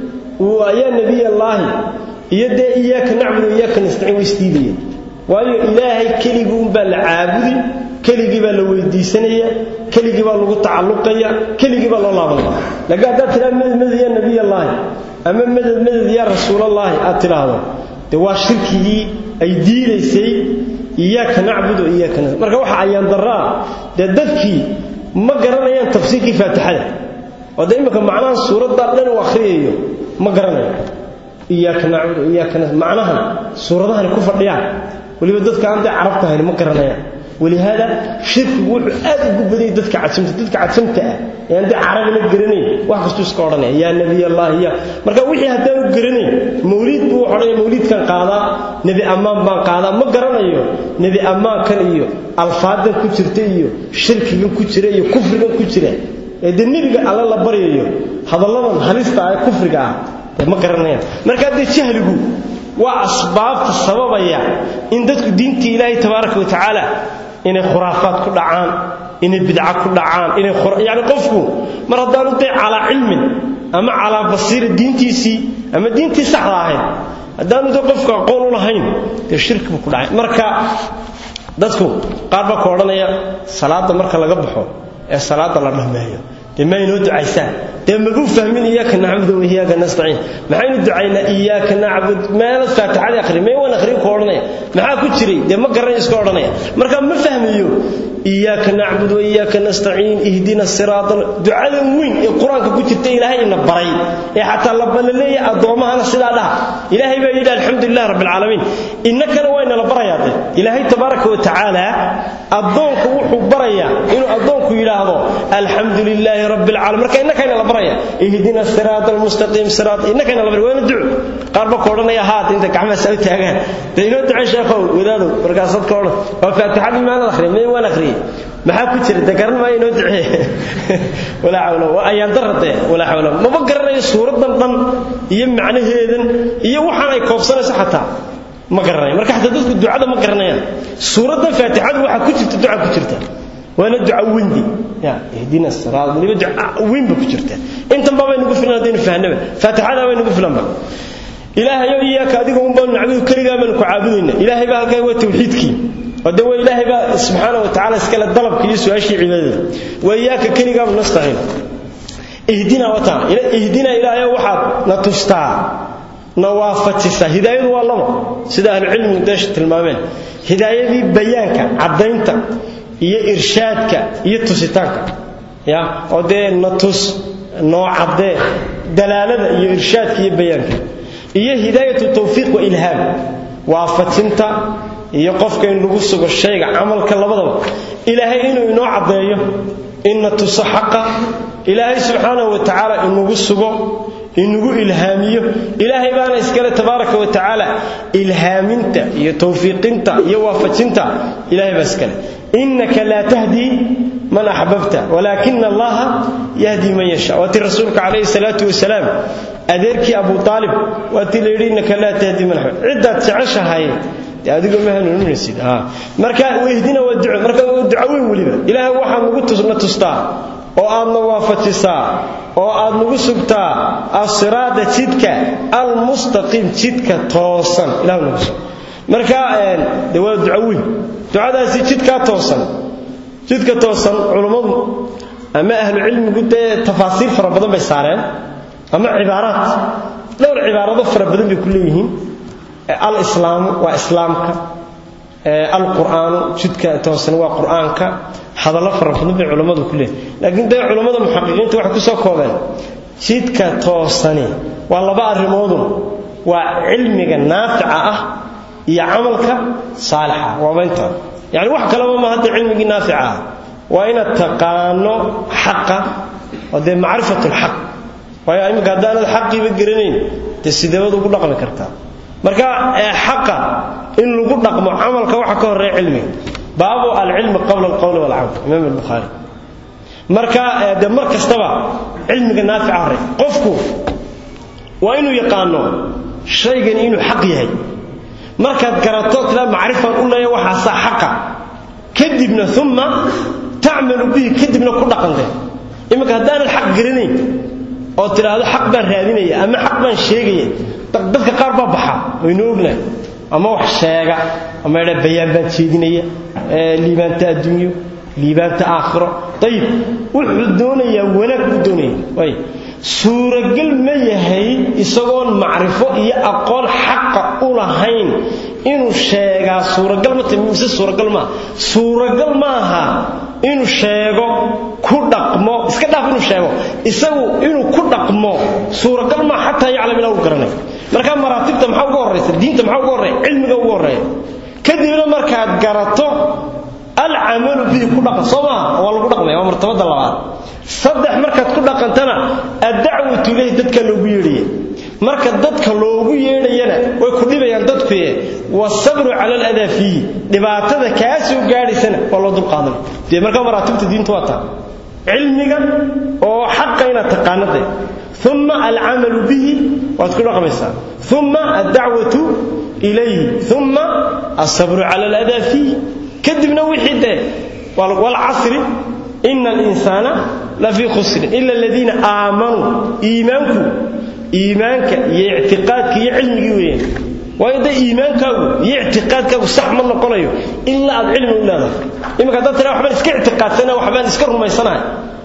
yaa nebiy allaahi iyo dee iyaaka nacbudu iyaaka nastaciin way isdiidayeen waayo ilaahay keligii unbaa la caabudi keligii baa la weydiisanaya keligii baa lagu tacalluqaya keligii baa loo laabanaya laakiin haddaad tidhahdo madad madad yaa nebiy allaahi ama madad madad yaa rasuulallaahi aad tidhaahdo dee waa shirkigii ay diidaysay iyaaka nacbudu iyaaka nastaiin marka waxa ayaan daraa dee dadkii ma garanayaan tafsiirkii faatixada oo dee imminka macnaha suuraddaa dhan uu akhriyayo ma garanayo iyaaka nacbudu iyaaka nastaiin macnahan suuradahani ku fadhiyaan weliba dadka aan dee carabta ahayn ma garanayaan walihaada shirkigu wuxuu aad ugu badayay dadka cadsamta dadka cadsamta ah ee aan dee carabina garanayn wax kastuu iska odhanaya yaa nebiy allahi ya marka wixii haddaanu garanayn mawliid buu odhanaya mawliidkan qaadaa nebi ammaan baan qaadaa ma garanayo nebi ammaankan iyo alfaadan ku jirta iyo shirkigan ku jira iyo kufrigan ku jira ee dee nebiga alle la baryayo hadalladan halista ah ee kufriga ah dee ma garanayaan marka dee jahligu waa asbaabta sababaya in dadku diintii ilaahay tabaaraka wa tacaala inay khuraafaad ku dhacaan inay bidca ku dhacaan inay yani qofku mar haddaanu dee calaa cilmin ama calaa basiira diintiisii ama diintii saxda ahayd haddaanu dee qofku aqoon u lahayn dee shirki buu ku dhacay marka dadku qaar baa ka odhanaya salaadda marka laga baxo ee salaadda la dhammeeyo dee ma inoo ducaysaan dee mabuu fahmin iyaaka nacbudu wa iyaaka nastaciin maxaynu ducaynaa iyaaka nacbud meelad faatixada akhri may waan akhriin ku odhanaya maxaa ku jiray dee ma garanay iska odhanaya marka ma fahmayo iyaaka nacbud wa iyaaka nastaciin ihdina siraata ducadan weyn ee qur-aanka ku jirta ilaahay ina baray ee xataa la balaleeya addoommahana sidaa dhaha ilaahay baa yidhi alxamdulilah rabbi alcaalamiin innakana waa inala barayaa de ilaahay tabaaraka wa tacaala addoonka wuxuu barayaa inuu addoonku yidhaahdo alxamdu lilaahi rabbi alcaalamiin marka innakayna la baraya ihdina siraata almustaqiim siraat innakayna la baraya waana duco qaar ba ka odhanaya haad inta gacmahaas u taagaan dee inoo ducay sheekhow wadaadow markaasaad ka odhan waa faatixadii maanad akhriyay may waan akhriyay maxaa ku jira de garan maayo inoo ducee walaa xawla waa ayaan darade walaa xawla maba garanayo suuradan dhan iyo macnaheedan iyo waxaan ay koobsanayso xataa ma garanayo marka xataa dadku ducada ma garanayaan suuradan faatixadu waxaa ku jirta duca ku jirta waana duca wendi ya ihdina siraat waliba duca weyn ba ku jirta intan baa baynagu filan haddaynu fahnaba faatixada baynagu filanba ilaahayo iyaaka adiga un baanu nacbudu keligaa baanu ku caabudayna ilaahay baa halkaa waa tawxiidkii wade waa ilaahay baa subxaana wa tacala iskale dalabka iyo su-aashii cibaadada waa iyaaka keligaanu nastaciin ihdina wataan ihdina ilaahayo waxaad na tustaa na waafajisaa hidaayadu waa laba sida ahlucilmigu deesha tilmaameen hidaayadii bayaanka caddaynta iyo irshaadka iyo tusitaanka ya oo dee na tus noo caddee dalaalada iyo irshaadka iyo bayaanka iyo hidaayatu tawfiiq wa ilhaam waafajinta iyo qofka in lagu sugo shayga camalka labadaba ilaahay inuu inoo caddeeyo inna tuso xaqa ilaahay subxaanahu wa tacaala inugu sugo inugu ilhaamiyo ilaahay baana iskale tabaaraka wa tacaala ilhaaminta iyo tawfiiqinta iyo waafajinta ilaahay baa iskale innaka laa tahdii man axbabta walaakina allaha yahdi man yasha waatii rasuulka calayhi salaatu wasalaam adeerkii abu aalib waatii la yidhi innaka laa tahdi man axbabta ciddaad jeceshahay dee adigu ma hanuuninaysid marka wehdina waa duco marka waa duco weyn weliba ilaahay waxaad nagu tusna tustaa oo aadna waafajisaa oo aad nagu sugtaa asiraada jidka almustaqiim jidka toosan ilah nagu sug marka de waa duco weyn ducadaasi jidkaa toosan jidka toosan culummadu ama ahlu cilmigu dee tafaasiir fara badan bay saareen ama cibaaraad dhowr cibaarado fara badan bay ku leeyihiin alislaamu waa islaamka alqur'aanu jidka toosan waa qur'aanka hadallo fara badan bay culammadu ku leeyihin laakiin dee culammada muxaqiqiinta waxay ku soo koobeen jidka toosani waa laba arrimoodun waa cilmiga naafica ah iyo camalka saalixa waaba intaa yani wax kalaba ma hadda cilmigii naafica ah waa inaad taqaano xaqa oo dee macrifat lxaq waayo iminka haddaanad xaqiiba garanayn dee sideebad ugu dhaqmi kartaa marka xaqa in lagu dhaqmo camalka waxa ka horeeya cilmiga baabu alcilmi qabla alqowli walcamal imaam albukhaari marka de mar kastaba cilmiga naafica horey qofku waa inuu yaqaano shaygani inuu xaq yahay markaad garato tiraa macrifaan u leeya waxaasaa xaqa kadibna uma tacmalu bihi kadibna ku dhaqante iminka haddaanad xaq garanayn oo tidhaahdo xaq baan raadinaya ama xaq baan sheegaya dadka qaar baa baxa waynu ognahay ama wax sheega ama idha bayaan baan jeedinaya liibaanta adduunyo liibaanta aakhiro ayib wuxuu doonayaa wanaag buu doonaya ay suuragal ma yahay isagoon macrifo iyo aqoon xaqa u lahayn inuu sheegaa suuragal ma tahay mise suuragal maaha suuragal maaha inuu sheego ku dhaqmo iska dhaaf inuu sheego isagu inuu ku dhaqmo suuragal maaha xataa yaclam ilaa uu garanay marka maraatibta maxaa uga horraysa diinta maxaa uga horreeya cilmiga uga horreeya kadibna markaad garato alcamalu bihi ku dhaqan soo maaha waa lagu dhaqmaya waa martabada labaad saddex markaad ku dhaqantana addacwatu ilayhi dadka loogu yeedhaya marka dadka loogu yeedhayana way ku dhibayaan dadkuye wasabru cala aladaa fiihi dhibaatada kaa soo gaadhaysana waa loo dulqaadan dee marka maraatibta diinta waa taa cilmiga oo xaqa inaad taqaanade uma alcamalu bihi waad ku dhaqmaysaa uma addacwatu ilayhi uma asabru cala aladaa fiihi kadibna wixii dee walcasri ina alinsaana lafii khusrin ila aladiina aamanuu iimaanku iimaanka iyo ictiqaadka iyo cilmigii weeyaan waayo dee iimaankaagu iyo ictiqaadkaagu sax ma noqonayo ilaa aad cilmi u leedahay iminka haddaad tiraa waxbaan iska ictiqaadsana waxbaan iska rumaysanahay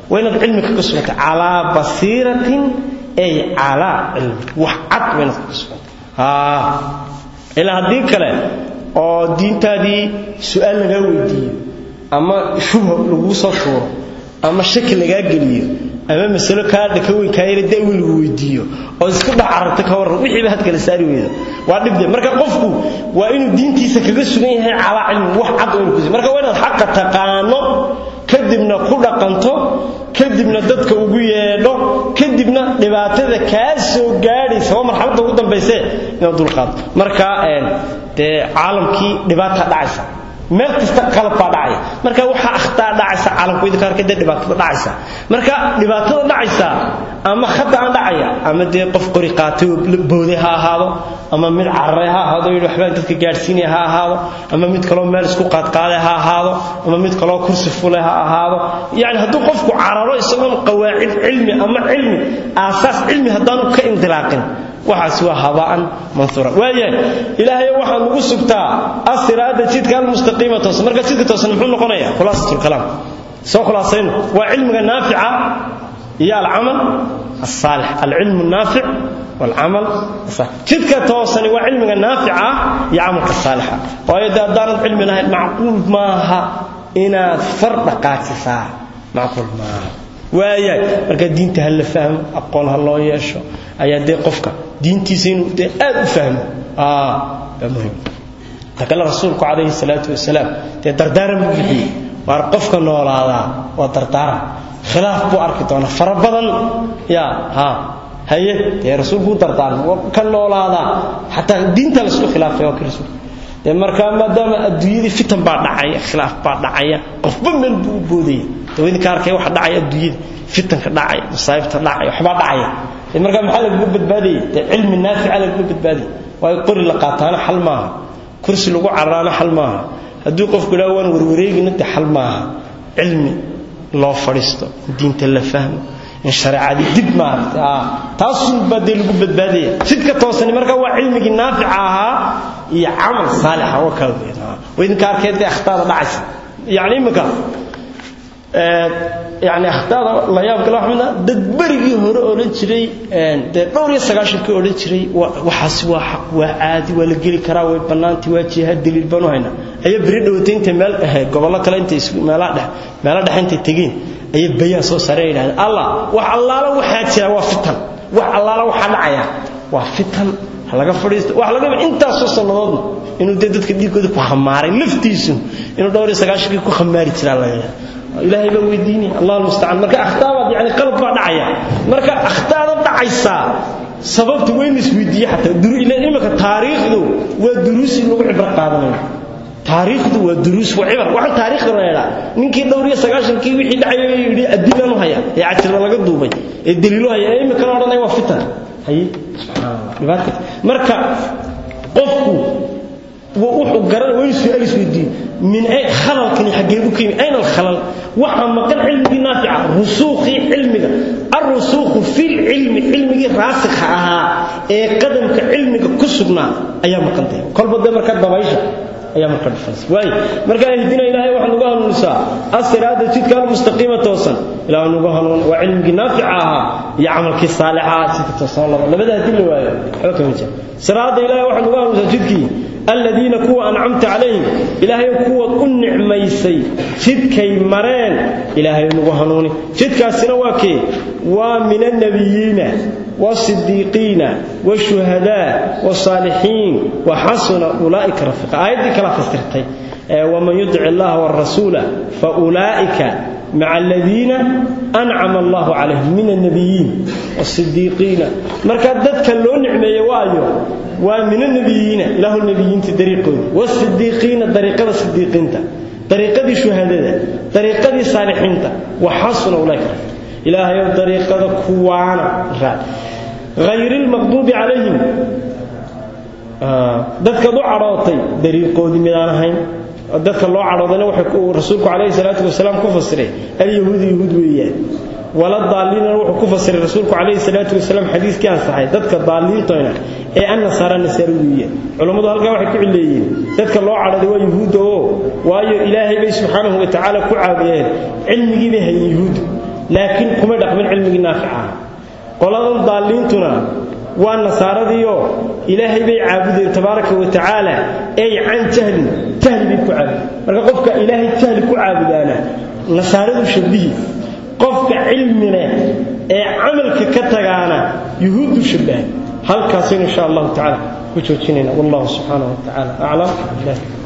waa inaad cilmi kaga suganta calaa basiiratin ay calaa cilmi wax cad waa inaad kaga suganta ilaa haddii kale oo diintaadii su-aal lagaa weydiiyo ama shubha laguu soo tuuro ama shaki lagaa geliyo ama masalo kaa dhaka weyn kaayara dawi lagu weydiiyo oo isku dhacarabta ka warran wixiiba had kala saari weydo waa dhibde marka qofku waa inuu diintiisa kaga sugan yahay calaa cilmi wax cad oo inuu kusi marka waa inaad xaqa taqaano kadibna ku dhaqanto kadibna dadka ugu yeedho kadibna dhibaatada kaa soo gaadhaysa waa marxaladda ugu dambayse inaad dulqaado marka dee caalamkii dhibaata dhacaysa meel kasta qalab baa dhacaya marka waxaa akhtaa dhacaysa caalamku idinka arkay dee dhibaatada dhacaysa marka dhibaatada dhacaysa ama khata aan dhacaya ama dee qof qori qaatay oo booday ha ahaado ama mid cararay ha ahaado yidhi waxbaan dadka gaadhsiinaya ha ahaado ama mid kaloo meel isku qaadqaaday ha ahaado ama mid kaloo kursi fulay ha ahaado yacni hadduu qofku cararo isagoon qawaacid cilmi ama cilmi aasaas cilmi haddaanu ka indilaaqin waxaas waa habaan mansuura waayahay ilaahay waxaa lagu sugtaa asiraada jidka almustaqiima toosan marka jidka toosan muxuu noqonayaa khulaasatul kalaam soo khulaasayno waa cilmiga naafica iyo alcamal الصالح العلم النافع والعمل الصالح جدك توصني وعلم النافع يعمل الصالح وإذا دارت علم الله معقول ماها إنا فرد قاتسا معقول ماها waayahay marka diinta ha la fahmo aqoon ha loo yeesho ayaa dee qofka diintiisa inuu dee aad u fahmo baa muhim takale rasuulku calayhi salaatu wasalaam dee dardaaran buu bixiyey waar qofka noolaadaa waa dardaaran khilaaf buu arki doonaa fara badan ya ha haye dee rasuulku u dardaaran ka noolaadaa xataa diinta laisku khilaafay waa ka rasuulku dee markaa maadaama adduunyadii fitan baa dhacaya khilaaf baa dhacaya qofba meel buu u boodaya dawidinka arkay waxa dhacaya adduunyada fitanka dhacaya masaa'ibta dhacaya waxbaa dhacaya dee markaa maxaa lagaga badbaadaya dee cilmi naafica lagaga badbaadaya waayo qori la qaataana xal maaha kursi lagu cararaana xal maaha hadduu qofku idhaha waan warwareegina dee xal maaha cilmi loo fadhiisto diinta la fahmo in shareecadii dib maaragtay taasun baa dee lagu badbaadaya jidka toosani marka waa cilmigii naafica ahaa iyo camal saalixa waa kala weyn waa idinka arkeed dee akhtaada dhacaysa yacni imika yani akhtaada la yaab kale waxaa dad berigii hore odhan jiray dee dhowr iyo sagaashankii odhan jiray waxaasi waa xaq waa caadi waa la geli karaa way bannaantii waa jihaad daliil baanu haynaa ayaa beri dhowatay intay meel gobollo kale intay meelaa dhex meelo dhexe intay tegeen ayay bayaan soo saareen yidhahdeen allah wax allaala waxaa jira waa fitan wax allaala waxaa dhacaya waa fitan ha laga fadhiisto wax laga intaasoo sannadoodna inuu dee dadka dhiigooda ku khamaaray laftiisu inuu dhowr iyo sagaashankii ku khamaari jiraa laga yaaba ilaahay baa weydiinaya allah almustacaan marka akhtaabaad yani qalab baa dhacaya marka akhtaada dhacaysaa sababta weyn isweydiiye xataa imika taariikhdu waa duruus in lagu cibro qaadanayo taariikhdu waa duruus waa cibar waxaan taariikhda la yidhaa ninkii dhowr iyo sagaashankii wixii dhacayay yidhi adilan u haya ee cajirda laga duubay ee daliilo haya ee imikana odhanaya waa fitan haye dhibaata marka qofku wuxuu garanaya waa inuu su-aal isweydiiyo min ay khalalkani xaggeebu ka yimi ayna alkhalal waxaa maqan cilmigii naafica rusuukhii cilmiga alrusuukhu filcilmi cilmigii raasikha ahaa ee qadamka cilmiga ku sugnaa ayaa maqantay kolba dee marka dabaysha ayaa marka dhufaysa waay marka ihdina ilaahay waxaa nagu hanuunisaa asiraada jidka almustaqiima toosan ilaahay nagu hanuun waa cilmigii naafica ahaa iyo camalkii saalixa jidka toosan laba labada haddii la waayo waxba kama jira siraada ilaahay waxaa nagu hanuunisaa jidkii الذين كوا أنعمت عليهم إلهي كوا النعميسي جدكي مرين إلهي نغهنوني جدك السنواكي ومن النبيين والصديقين والشهداء والصالحين وحسن أولئك رفيقا آيات دي كلا فسرتي ومن يدع الله والرسول فأولئك مع الذين أنعم الله عليهم من النبيين والصديقين مركز ذاتك اللون نعمي وايو ومن النبيين له النبيين طريقون والصديقين طريقة الصديقين طريقة الشهداء طريقة الصالحين وحسن أولئك إلهي طريقة كوانا غير المغضوب عليهم dadka u carootay dariiqoodii midaan ahayn dadka loo caroodana wuxuu rasuulku calayhi salaatu wasalaam ku fasiray alyahuudu yahuud weeyaan wala daaliinana wuxuu ku fasiray rasuulku calayhi salaatu wasalaam xadiiskii ansaxay dadka daaliintoyna ee an nasaara nasaara weeyaan culammadu halkaa waxay ku cileeyeen dadka loo cadhooday waa yahuudda oo waayo ilaahay bay subxaanahu wa tacaala ku caabiyeen cilmigii bay hayeen yahuudda laakiin kumay dhaqmin cilmigii naafica ah qoladan daalliintuna waa nasaaradiioo ilaahay bay caabudeen tabaaraka wa tacaala ey can jahlin jahli bay ku caabudeen marka qofka ilaahay jahli ku caabudaana nasaaradu shabihi qofka cilmi leh ee camalka ka tagaana yuhuuddu shabaha halkaasaynu insha allahu tacaala ku joojinayna wallahu subxaanahu wa tacaala aclam